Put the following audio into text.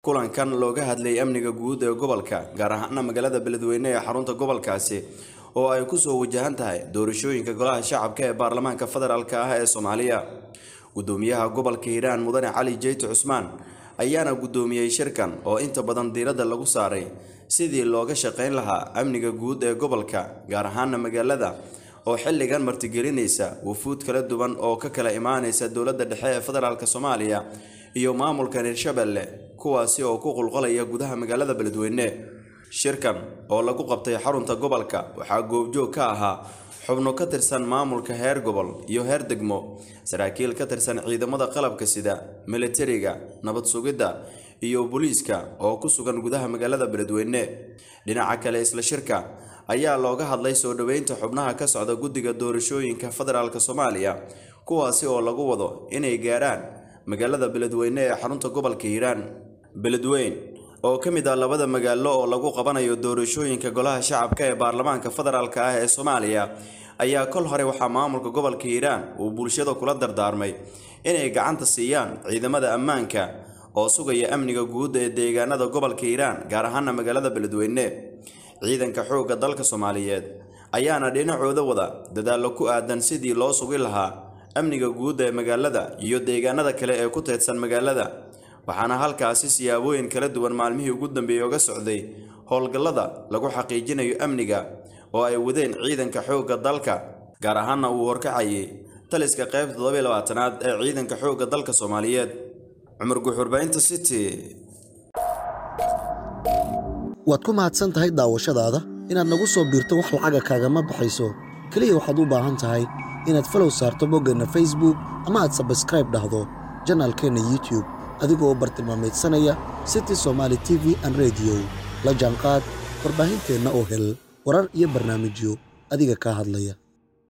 kulankan looga hadlayay amniga guud ee gobolka gaar ahaana magaalada beledweyne ee xarunta gobolkaasi oo ay kusoo wajahan tahay doorashooyinka golaha shacabka ee baarlamaanka federaalk ah ee soomaaliya gudoomiyaha gobolka hiiraan mudane cali jeyte cusmaan ayaana gudoomiyey shirkan oo inta badan diiradda lagu saaray sidii looga shaqayn lahaa amniga guud ee gobolka gaar ahaana magaalada oo xilligan martigelinaysa wufuud kala duwan oo ka kala imaanaysa dowladda dhexe ee federaalk soomaaliya iyo maamulkan hirshabelle kuwaasi oo ku qulqolaya gudaha magaalada beledweyne shirkan oo lagu qabtay xarunta gobolka waxaa goobjoog ka ahaa xubno ka tirsan maamulka heer gobol iyo heer degmo saraakiil ka tirsan ciidamada qalabka sida militariga nabad sugidda iyo booliiska oo ku sugan gudaha magaalada beledweyne dhinaca kale isla shirka ayaa looga hadlay soo dhoweynta xubnaha ka socda guddiga doorashooyinka federaalk soomaaliya kuwaasi oo lagu wado inay gaaraan magaalada beledweyne ee xarunta gobolka hiiraan beledweyn oo ka mid ah labada magaalo oo lagu qabanayo doorashooyinka golaha shacabka ee baarlamaanka federaalk ah ee soomaaliya ayaa kol hore waxaa maamulka gobolka hiiraan uu bulshada kula dardaarmay inay gacanta siiyaan ciidamada ammaanka oo sugaya amniga guud ee deegaanada gobolka hiiraan gaar ahaana magaalada beledweyne ciidanka xoogga dalka soomaaliyeed ayaana dhinacooda wada dadaallo ku aadan sidii loo sugi lahaa amniga guud ee magaalada iyo deegaanada kale ee ku teedsan magaalada waxaana halkaasi siyaabooyin kala duwan maalmihii ugu dambeeyey oga socday howlgallada lagu xaqiijinayo amniga oo ay wadeen ciidanka xoogga dalka gaar ahaana uu horkacayay taliska qaybta toddobiy labaatanaad ee ciidanka xoogga dalka soomaaliyeed cumar guuxurbaynta city waad ku mahadsan tahay daawashadaada inaad nagu soo biirto wax lacaga kaagama baxayso keliya waxaad u baahan tahay inaad falow saarto boggeenna facebook ama aad sabskraib dhahdo janaalkeenna youtube adigoo bartilmaameedsanaya city somaali t v an rediyo la jaanqaad warbaahinteenna oo hel warar iyo barnaamijyo adiga kaa hadlaya